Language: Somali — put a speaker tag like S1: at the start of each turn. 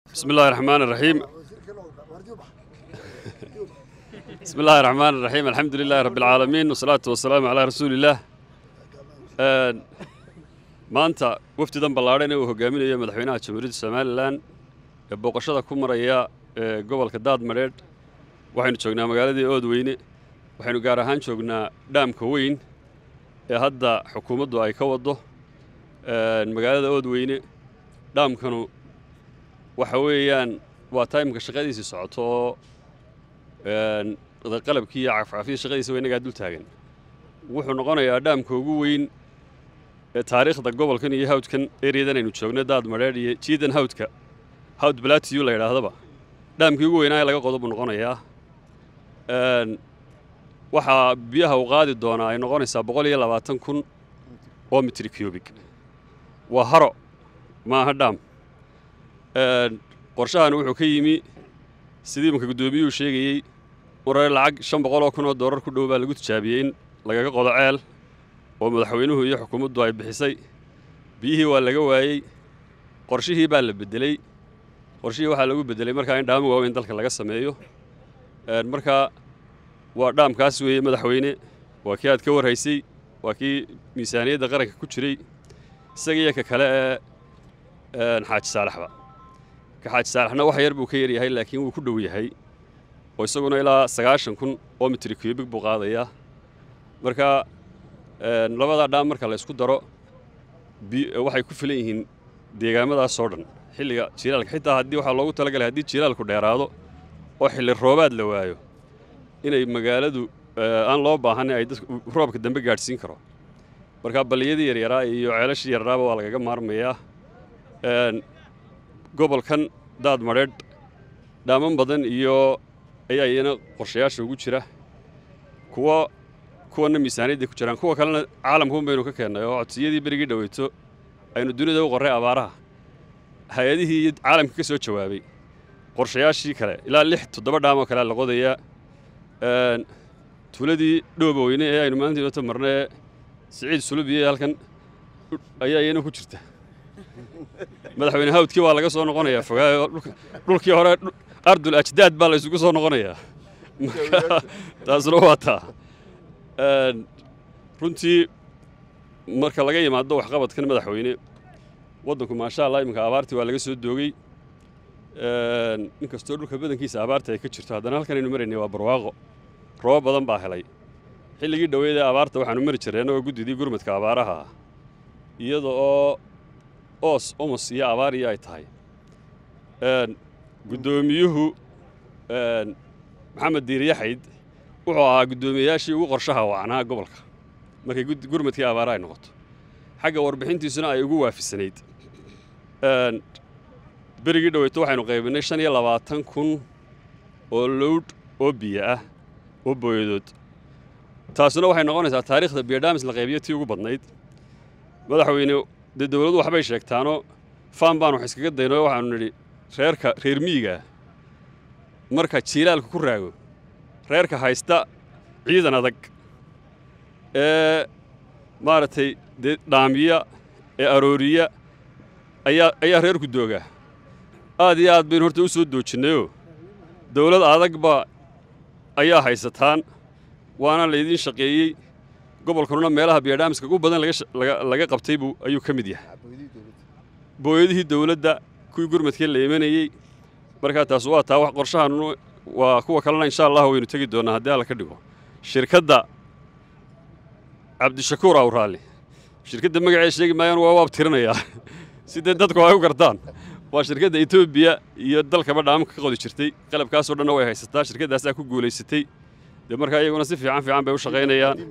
S1: بسم الله الرحمن الرحيم بسم الله الرحمن الرحيم الحمد لله رب العالمين والصلاة والسلام على رسول الله Een, maanta wafdidan ballaadhan ee uu hogaaminayo madaxweynaha jamhuuriyadda somalilan ee booqashada ku maraya ee gobolka daadmadheedh waxaynu joognaa magaaladii oodweyne waxaynu gaar ahaan joognaa dhaamka weyn ee hadda xukuumaddu ay ka waddo Een, magaalada oodweyne dhaamkanu waxa weeyaan waa taymka shaqadiisii socoto oo een, qalabkii iyo cafcafyadii shaqadiisa waa innagaa dul taagan wuxuu noqonayaa dhaamka ugu weyn ee taariikhda gobolkan iyo hawdkan eryadan aynu joogno daad madheedh iyo jiidan hawdka hawd balatiyu la yidhaahdaba dhaamkii ugu weynaa ee laga qodo buu noqonayaa Een, waxaa biyaha u qaadi doonaa ay noqonaysaa boqol iyo labaatan kun oo mitri cubig waa haro maaha dhaam Een, qorshahan wuxuu ka yimi sidii imanka guddoomiyuhu sheegayey warar lacag shan boqol oo kun oo doolar ku dhow baa lagu tijaabiyey in lagaga qodo ceel oo madaxweynuhu iyo xukuumaddu ay bixisay biyihii waa laga waayey qorshihii baa la beddeley qorshihii waxaa lagu beddelay markaa in dhaamo waaweyn dalka laga sameeyo Een, markaa waa dhaamkaas weeye madaxweyne waa kii aad ka warhaysay waa kii miisaaniyadda qaranka ku jiray isaga iyo ka kale ee een, xaaji saalaxba ka xaaji saalaxna wax yar buu ka yaryahay laakiin wuu ku dhow yahay oo isaguna ilaa sagaashan kun oo mitri cubig buu qaadayaa marka een, labadaa dhaam marka la isku daro bi- waxay ku filan yihiin deegaamadaas oo dhan xilliga jiilaalka xitaa haddii waxaa loogu talagalay haddii jiilaalku dheeraado oo xilli roobaad la waayo inay magaaladu ee, aan loo baahan ay dadku roobka dambe gaadhsiin karo marka balliyadii yaryaraa iyo ceelashii yararaaba waa lagaga maarmayaa Een, gobolkan daad madheedh dhaaman badan iyo ayaa iyana qorshayaasha ugu jira kuwa kuwana miisaaniyadday ku jiraan kuwa kalena caalamkuun baynu ka keennay oo codsiyadii berigii dhoweyto aynu dunida u qorray abaaraha hay-adihii iyo caalamka ka soo jawaabay qorshayaashii kale ilaa lix toddoba dhaam oo kale la qodayaa Een, tuuladii dhooba weyne ee aynu maalintii nota marnay ee siciid sulubiye halkan ayaa iyana ku jirta madaxweyne hawdkii waa laga soo noqonayaa fogaayo dhulka- dhulkii hore dhu- ardul ajdaad baa la isugu soo noqonayaa marka taasuna waa taa Een, runtii marka laga yimaado waxqabadkan madaxweyne waddanku maasha allah iminka abaartii waa laga soo doogay Een, inkastoo dhulka badankiisa abaarta ay ka jirto haddana halkan aynu maraynay waa barwaaqo roobab badan baa helay xilligii dhoweyd ee abaarta waxaanu mari jirnay annagoo guddidii gurmadka abaaraha ah iyada oo oos omos iyo abaar iyo ay tahay Een, guddoomiyuhu een, maxamed diiriyaxayd wuxuu ahaa guddoomiyeyaashii ugu qorshaha wacnaa gobolka markay gud- gurmadkii abaaraha ay noqoto xagga warbixintiisuna ay ugu waafisanayd Een, berigii dhoweyto waxaynu qaybinay shan iyo labaatan kun oo lowdh oo biyo ah oo booyadood taasuna waxay noqonaysaa taariikhda biyodhaamis la qaybiyo tii ugu badnayd madaxweyne dee dowladdu waxbay sheegtaanoo faan baan wax iskaga daynoo waxaanu nidhi reerka reer miyiga marka jiilaalku ku raago reerka haysta ciidan adag ee maaragtay dee dhaamiya ee arooriya ayaa ayaa reerku doogaa aad iyo aad baynu horta u soo doojinnayoo dowlad adagba ayaa haysataan waana laydiin shaqeeyey gobolkanuna meelaha biyodhaamiska ugu badan laga sha- laga- laga qabtay buu ayuu ka mid yahay booyadihii dowladda kuwii gurmadkee la imanayey markaa taas waa taa wax qorshahan waa kuwa kalena insha allah waynu tegi doonaa haddii alla ka dhigo shirkadda cabdishakuur awraalli shirkadda magaceeda sheegi maayaan waa waab tirinayaa si dee dadku ay u gartaan waa shirkadda etoobiya iyo dalkaba dhaamka ka qodi jirtay qalabkaasoo dhanna way haysataa shirkaddaasaa ku guulaysatay dee markaa iyaguna si fiican fiican bay u shaqaynayaan